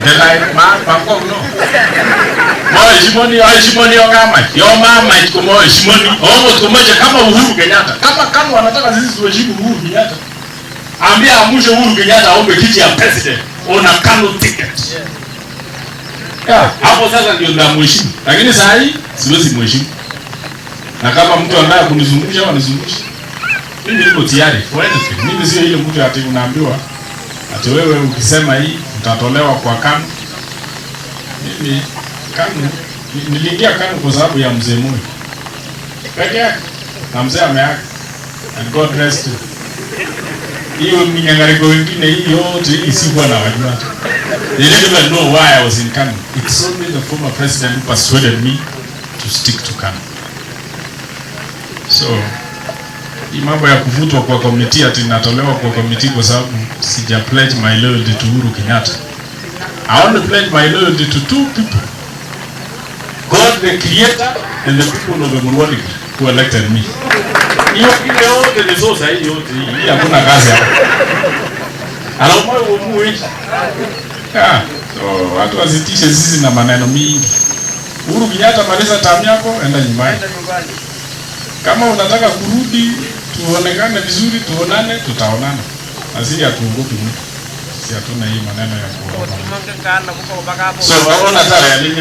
Ndela ma bangkok no. Mo heshimoni, heshimoni yo kama. Yo mama iko mo heshimoni. Omo tuko moja kama Uhuru Kenyatta. Kama kama wanataka sisi tuheshimu Uhuru Kenyatta. Ambia amushe Uhuru Kenyatta aombe kiti ya president. Ona Kanu ticket. Yeah, hapo sasa ndio ndamheshimu. Lakini saa hii siwezi mheshimu. Na kama mtu anataka kunizungusha au anizungushe. Mimi niko tayari for anything. Mimi sio ile mtu ati unaambiwa ati wewe ukisema hii utatolewa kwa KANU. Mimi KANU ni- niliingia KANU kwa sababu ya mzee Moi peke yake, na mzee ameaga, and God rest him. Hiyo minyangariko wengine hii yote hii sikuwa na wajua. They didn't even know why I was in KANU. It's only the former president who persuaded me to stick to KANU. So hii mambo ya kuvutwa kwa komiti ati natolewa kwa komiti kwa sababu sija pledge my loyalty to Uhuru Kenyatta. I only pledge my loyalty to two people. God the creator and the people of the Mulwani who elected me. Hiyo ile yote ni sosa hii yote hii. Hii hakuna kazi hapa. Alafu moyo uamue. Yeah. So watu wasitishe sisi na maneno mingi. Uhuru Kenyatta maliza tamu yako, enda nyumbani. Kama unataka kurudi tuonekane vizuri, tuonane, tutaonana. Na sisi hatuogopi mtu. Sisi hatuna hii maneno ya kuogopa. Tumangkan na kupa baka po. So, waona tara ya nini?